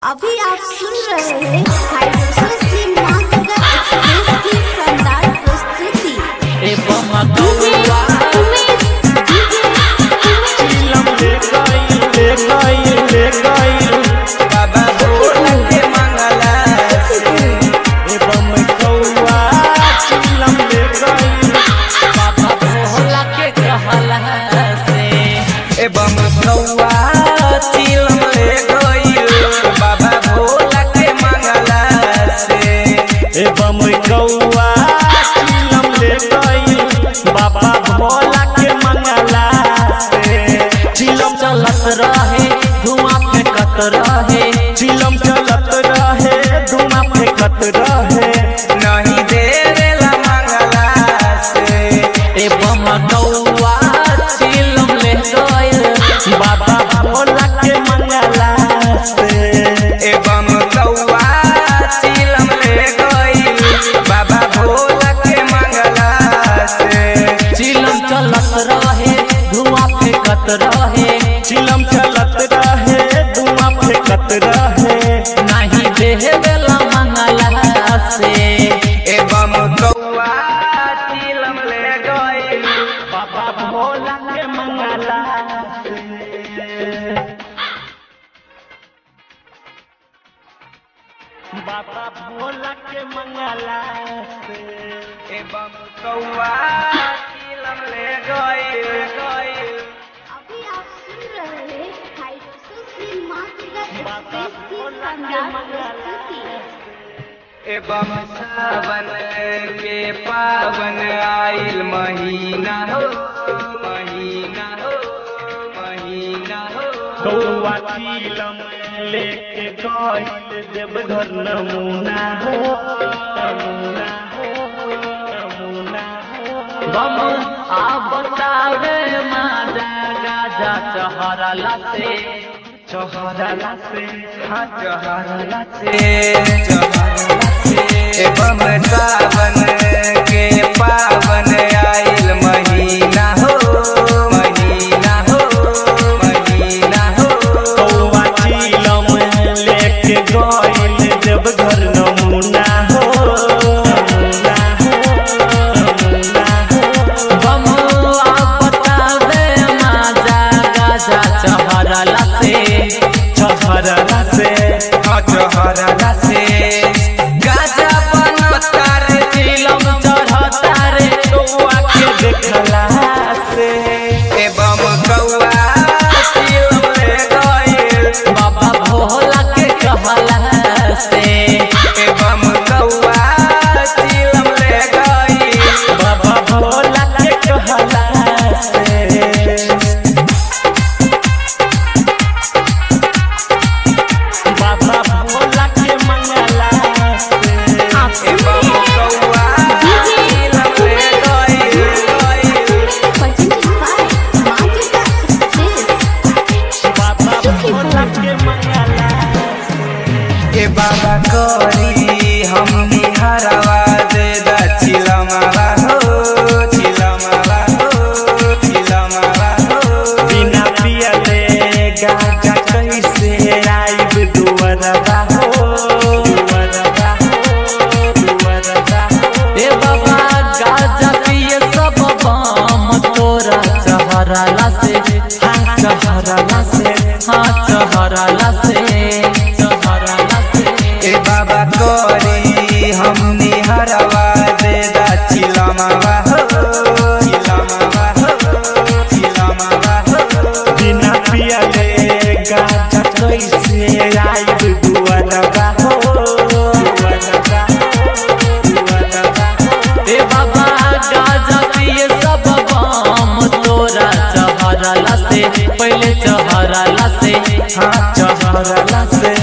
अभी आप सुन रहे हैं हाइड्रोसिस श्रीनाथ का एक्सप्रेस की शानदार प्रस्तुति एवं डीजे गौवा उमेश डीजे चिलम ले गई ले गई ले गई बाबा भोला के मंगला से एवं गौवा चिलम ले गई बाबा भोला के कहला से एवं गौवा चिलम ले गई बाबा भोला के मंगला से एवं गौवा चिलम ले गई बाबा भोला के मंगला से चिलम चलत रहे धुआं फेंकत रहे चिलम चलत रहे धुआं फेंकत रहे नहीं देवेला मंगला से एवं गौवा चिलम ले गई बाबा भोला के मंगला से एवं कौआ चिलम ले गई बाबा भोला के मंगला से चिलम चलत रहे धुआं फेंकत रहे चिलम चलत रहे धुआं फेंकत रहे नहीं देवेला मंगला से एवं कौआ चिलम ले गई बाबा भोला के मंगला से बाबा भोला के मंगला से एवं कौआ चिलम ले गई गई अभी आप सुन रहे हैं हाइड्रोसिस श्रीनाथ का एक्सप्रेस की शानदार प्रस्तुति एवं सावन के पावन आइल महीना हो महीना हो महीना हो कौआ चीलम लेके गइल देवघर नमूना हो नमूना हो नमूना हो बम आ बतावे माजा गाजा चहरला से चहरला से हाँ चहरला से चहरला से एवं सावन के पावन आइल महीना हो महीना हो महीना हो कौआ चीलम लेके गइल देवघर नमूना हो नमूना हो नमूना हो बम आ बतावे माजा गाजा चहरला से चहरला से हाँ चहरला से गाजा बनता रे चिलम चढ़ता रे कौआ के देखला से एवं कौआ चिलम ले गइल बाबा भोला के कहला से एवं कौआ चिलम ले गई बाबा भोला के कहला से बाबा भोला के मंगला से आप सुन एवं रहे हैं कौआ डीजे चिलम ले गई presented by Magica Express बाबा भोला के मंगला ए बाबा करी हम निहरवा दे दा चिलमवा हो चिलमवा हो चिलमवा हो बिना पियले गाजा कैसे आइब दुवरबा हो दुवरबा हो दुवरबा हो ए बाबा गाजा पिए सब बम तोरा चहरला से हाँ चहरला से हाँ चहरला से चहरला से ए बाबा करी हम निहरवा दे दा चिलमवा हो चिलमवा हो चिलमवा हो बिना पियले गाजा कैसे आइब दुवरबा हो दुवरबा हो दुवरबा हो ए बाबा गाजा पिए सब बम तोरा चहरला से पहले चहरला से हाँ चहरला से